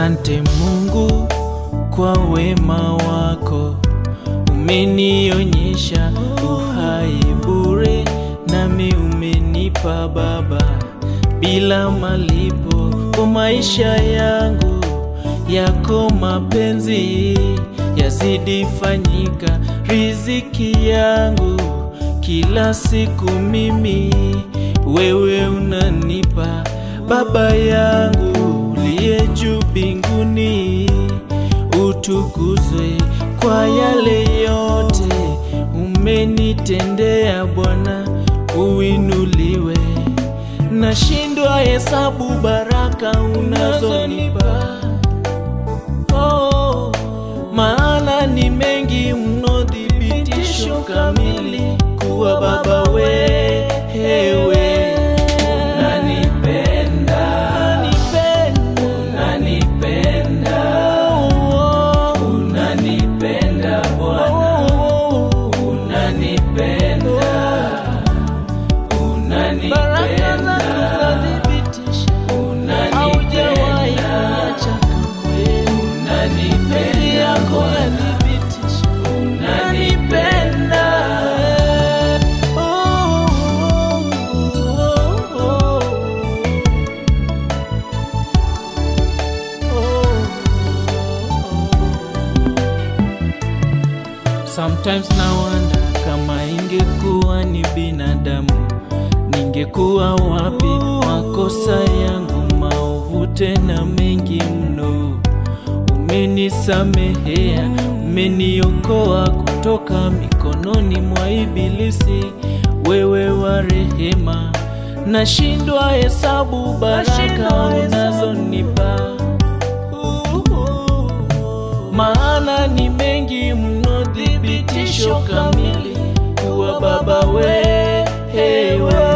Asante Mungu kwa wema wako, umenionyesha uhai bure, nami umenipa Baba bila malipo kwa maisha yangu. Yako mapenzi yazidi fanyika, riziki yangu kila siku mimi wewe unanipa Baba yangu uliye juu mbinguni, utukuzwe kwa yale yote umenitendea Bwana, uinuliwe. Nashindwa hesabu baraka unazonipa, oh, maana ni mengi mno, thibitisho kamili kuwa Baba wewe unanipenda, unanipenda, unanipenda Bwana, unanipenda, unanipenda, unanipenda, unanipenda Bwana, unanipenda. Oh, oh, oh, Sometimes na wonder kama ingekuwa ni binadamu, ningekuwa wapi? Makosa yangu maovu tena mengi mno, umenisamehea, umeniokoa kutoka mikononi mwa Ibilisi, wewe wa rehema. Nashindwa hesabu baraka unazonipa maana ni mengi mno, thibitisho kamili kuwa Baba wewe